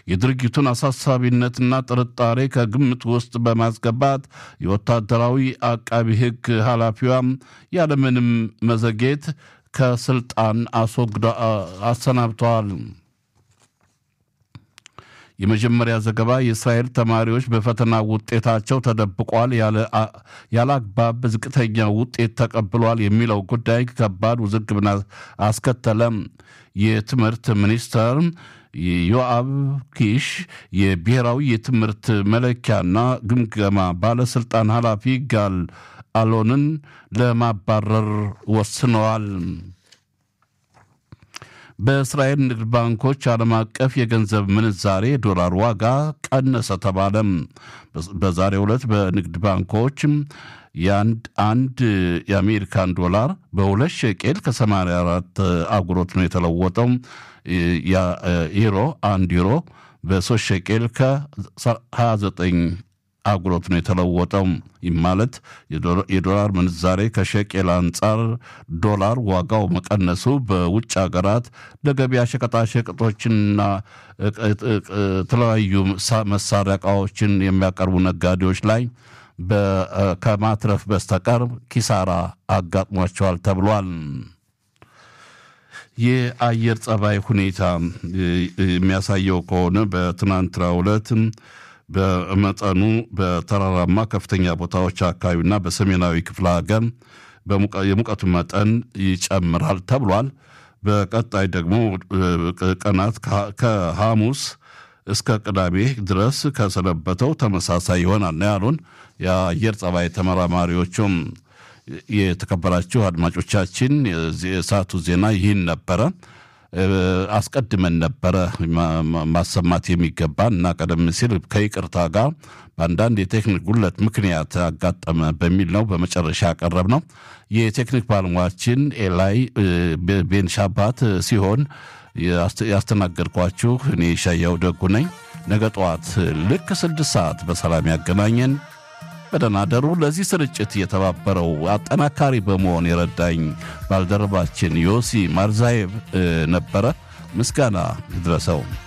የድርጊቱን አሳሳቢነትና ጥርጣሬ ከግምት ውስጥ በማስገባት የወታደራዊ አቃቢ ሕግ ኃላፊዋም ያለምንም መዘጌት ከስልጣን አስወግዳ አሰናብተዋል። የመጀመሪያ ዘገባ የእስራኤል ተማሪዎች በፈተና ውጤታቸው ተደብቋል፣ ያለ አግባብ ዝቅተኛ ውጤት ተቀብሏል የሚለው ጉዳይ ከባድ ውዝግብን አስከተለም። የትምህርት ሚኒስተር ዮአብ ኪሽ የብሔራዊ የትምህርት መለኪያና ግምገማ ባለስልጣን ኃላፊ ጋል አሎንን ለማባረር ወስነዋል። በእስራኤል ንግድ ባንኮች ዓለም አቀፍ የገንዘብ ምንዛሬ ዶላር ዋጋ ቀነሰ ተባለም። በዛሬው ዕለት በንግድ ባንኮች የአንድ አንድ የአሜሪካን ዶላር በሁለት ሸቄል ከ84 አጉሮት ነው የተለወጠው። ዩሮ አንድ ዩሮ በሶስት ሸቄል ከ29 አጉሮት ነው የተለወጠው። ይህ ማለት የዶላር ምንዛሬ ከሸቄል አንጻር ዶላር ዋጋው መቀነሱ በውጭ ሀገራት ለገበያ ሸቀጣሸቀጦችንና የተለያዩ መሳሪያ ዕቃዎችን የሚያቀርቡ ነጋዴዎች ላይ ከማትረፍ በስተቀር ኪሳራ አጋጥሟቸዋል ተብሏል። የአየር ጸባይ ሁኔታ የሚያሳየው ከሆነ በትናንትናው ዕለት በመጠኑ በተራራማ ከፍተኛ ቦታዎች አካባቢና በሰሜናዊ ክፍለ ሀገር የሙቀቱ መጠን ይጨምራል ተብሏል። በቀጣይ ደግሞ ቀናት ከሐሙስ እስከ ቅዳሜ ድረስ ከሰነበተው ተመሳሳይ ይሆናል ነው ያሉን የአየር ጸባይ ተመራማሪዎቹም። የተከበራችሁ አድማጮቻችን የሰዓቱ ዜና ይህን ነበረ። አስቀድመን ነበረ ማሰማት የሚገባን እና ቀደም ሲል ከይቅርታ ጋር በአንዳንድ የቴክኒክ ጉለት ምክንያት አጋጠመ በሚል ነው በመጨረሻ ያቀረብ ነው። የቴክኒክ ባለሙያችን ኤላይ ቤንሻባት ሲሆን ያስተናገድኳችሁ እኔ ሻያው ደጉ ነኝ። ነገ ጠዋት ልክ ስድስት ሰዓት በሰላም ያገናኘን። በደህና አደሩ። ለዚህ ስርጭት የተባበረው አጠናካሪ በመሆን የረዳኝ ባልደረባችን ዮሲ ማርዛዬቭ ነበረ። ምስጋና ይድረሰው።